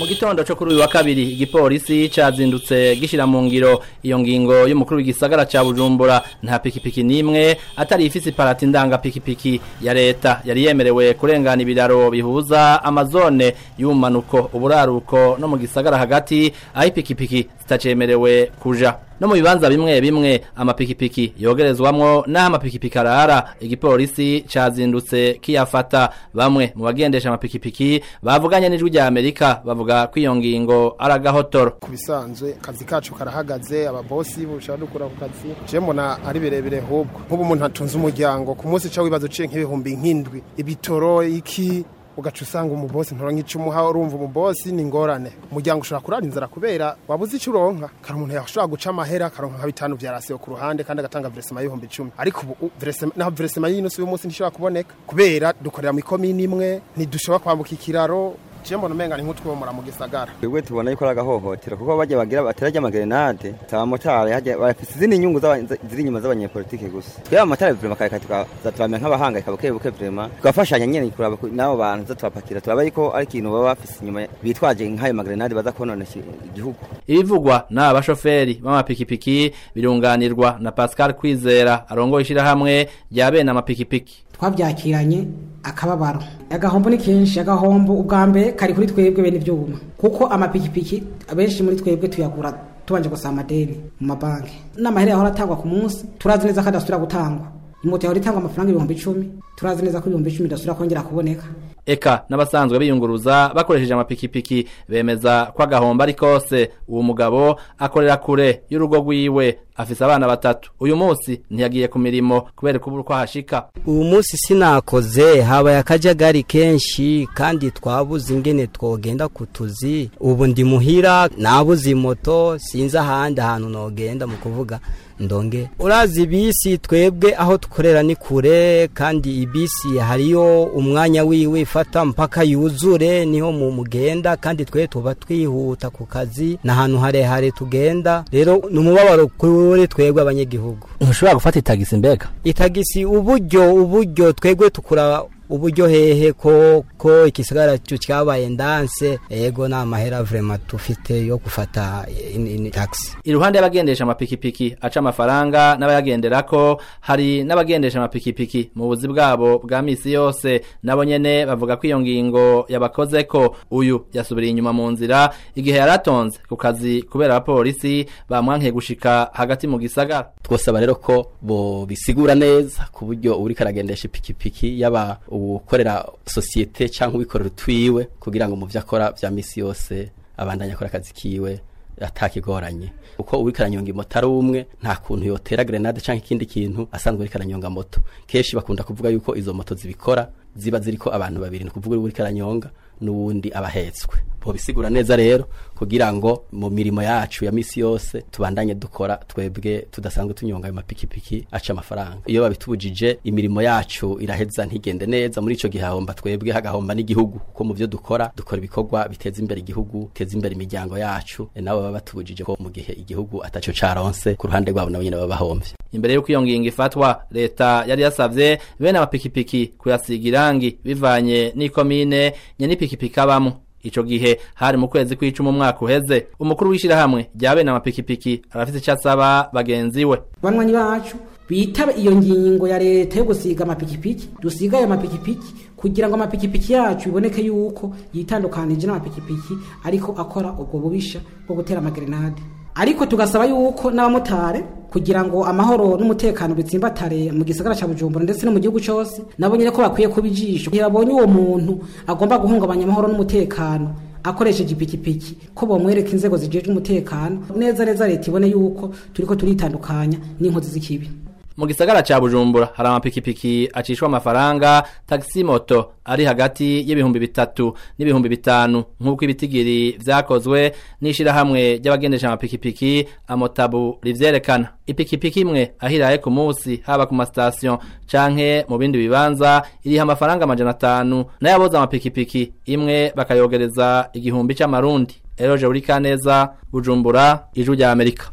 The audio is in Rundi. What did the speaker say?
mu gitondo cyo kuri uyu wa kabiri igipolisi cazindutse gishira mu ngiro iyo ngingo y'umukuru w'igisagara ca Bujumbura nta pikipiki nimwe atari ifise iparati ndanga pikipiki ya leta yari yemerewe kurengana ibiraro bihuza amazone y'umanuko uburaruko no mu gisagara hagati aho ipikipiki zitacemerewe kuja no mu bibanza bimwe bimwe amapikipiki yogerezwamwo n'aho amapikipiki arara igipolisi cazindutse kiyafata bamwe mu bagendesha amapikipiki bavuganye n'ijwi rya Amerika bavuga ko iyo ngingo ari agahotoro ku bisanzwe akazi kacu karahagaze ababosi bushaka dukura ku kazi je mbona ari birebire hubwo nk'ubu umuntu atunze umuryango ku munsi ca wibaza uciye nk'ibihumbi nk'indwi ibitoro iki ugaca usanga umubosi ntoronka ico umuha urumva umubosi ni ingorane umuryango ushobora kurara inzara kubera wabuze ico uronka kari umuntu yashobora guca amahera akaronka nka bitanu vya rasiyo ku ruhande kandi agatanga veresema y'ibihumbi icumi ariko ubu veresema naho veresema y'inosi uyu munsi ntishobora kuboneka kubera dukorera mu ikomini imwe ntidushobora kwambuka ikiraro je mbona umenga ni nk'utwomora mu gisagara twebwe tubona yuko ari agahohotero kuko bajya bagira baterajya amagerenade abamotari hajya bafite izindi nyungu z'aba- ziri inyuma z'abanyepolitike gusa twebwe abamotari vrema kareka tukaza turamera nk'abahangayika buke buke vrema tugafashanya nyene kuraba ku- n'abo bantu za tubapakira turaba yuko ari ikintu baba bafise inyuma bitwaje nk'ayo magerenade baza konona iki- igihugu ibivugwa n'aba bashoferi b'amapikipiki birunganirwa na Pascal Kwizera arongoye ishirahamwe rya bene amapikipiki twabyakiranye akababaro agahombo ni kenshi agahombo ubwa mbere kari kuri twebwe bene ibyuma kuko amapikipiki abenshi muri twebwe tuyagura tubanje gusaba amadeni mu mabanki n'amahera yahora atangwa ku munsi turazi neza ko adasubira gutangwa imoto yahora itangwa amafaranga ibihumbi icumi turazi neza ko ibihumbi icumi idasubira kongera kuboneka eka n'abasanzwe biyunguruza bakoresheje amapikipiki bemeza ko agahombo ari kose uwo mugabo akorera kure y'urugo rwiwe afise abana batatu uyu munsi ntiyagiye ku mirimo kubera kubura uko ahashika uyu munsi sinakoze habaye akajagari kenshi kandi twabuze ingene twogenda ku tuzi ubu ndi muhira nabuze moto sinzi ahandi ahantu nogenda mu kuvuga ndonge urazi ibisi twebwe aho dukorera ni kure kandi ibisi hariyo umwanya wiwe ifata mpaka yuzure niho mu mugenda kandi twe tuba twihuta ku kazi n'ahantu harehare tugenda rero ni umubabaro kuri twebwe abanyagihugu ntushobora gufata itagisi mbega itagisi uburyo uburyo twebwe tukura uburyo hehe ko ko ikisigara cyo cyabaye ndanse ego na mahera vraiment tufite yo gufata in, in taxi iruhande y'abagendesha amapikipiki aca amafaranga n'abayagenderako hari n'abagendesha amapikipiki mu buzi bwabo bwa misi yose nabo nyene bavuga ko iyo ngingo yabakozeko uyu yasubiriye inyuma mu nzira igihe yaratonze ku kazi kubera abapolisi bamwankiye gushika hagati mu gisagara twosaba rero ko bo bisigura neza ku buryo uri karagendesha ipikipiki yaba ukorera sosiyete cyangwa ubikorera utwiwe kugira ngo mu byo akora bya misi yose abandanye akora akazi kiwe atakigoranye uko uri karanyonga moto ari umwe nta kuntu yotera grenade cyangwa ikindi kintu asanzwe uri karanyonga moto kenshi bakunda kuvuga yuko izo moto zibikora ziba ziriko abantu babiri ni kuvuga uri karanyonga n'uwundi abahetswe bo bisigura neza rero kugira ngo mu mirimo yacu ya misi yose tubandanye dukora twebwe tudasanzwe tunyonga ayo mapikipiki aca amafaranga iyo babitubujije imirimo yacu iraheza ntigende neza muri ico gihe hahomba twebwe hagahomba n'igihugu kuko mu byo dukora dukora ibikorwa biteza imbere igihugu biteza imbere imiryango yacu e nabo baba batubujije ko mu gihe igihugu ataco caronse ku ruhande rwabo nabo nyene baba bahomvye imbere y'uko iyo ngingo ifatwa leta yari yasavye bene amapikipiki kuyasiga irangi bivanye n'ikomine nye n'ipikipiki abamo ico gihe hari mu kwezi kw'icumi umwaka uheze umukuru w'ishirahamwe rya bene amapikipiki arafise ico asaba bagenzi we banywanyi bacu bitabe iyo ngingo ya leta yo gusiga amapikipiki dusiga ayo mapikipiki kugira ngo amapikipiki yacu biboneke yuko yitandukanije n'amapikipiki ariko akora ubwo bubisha bwo gutera amagerenade ariko tugasaba yuko n'abamotari kugira ngo amahoro n'umutekano bitsimbatare mu gisagara cya Bujumbura ndetse no mu gihugu cyose nabo nyine ko bakwiye kuba ijisho igihe babonye uwo muntu agomba guhungabanya amahoro n'umutekano akoresheje ipikipiki ko bomwereka inzego zijejwe umutekano neza neza leta ibone yuko turiko turitandukanya n'inkozi z'ikibi mu gisagara ca Bujumbura hari amapikipiki acishwa amafaranga taxi moto ari hagati y'ibihumbi bitatu n'ibihumbi bitanu nk'uko ibitigiri vyakozwe n'ishirahamwe ry'abagendesha amapikipiki amotabu rivyerekana ipikipiki imwe ahiraye ku munsi haba ku mastation canke mu bindi bibanza iriha amafaranga amajana atanu nayo aboza amapikipiki imwe bakayogereza igihumbi c'amarundi Eroje Urikaneza Bujumbura ijuru rya Amerika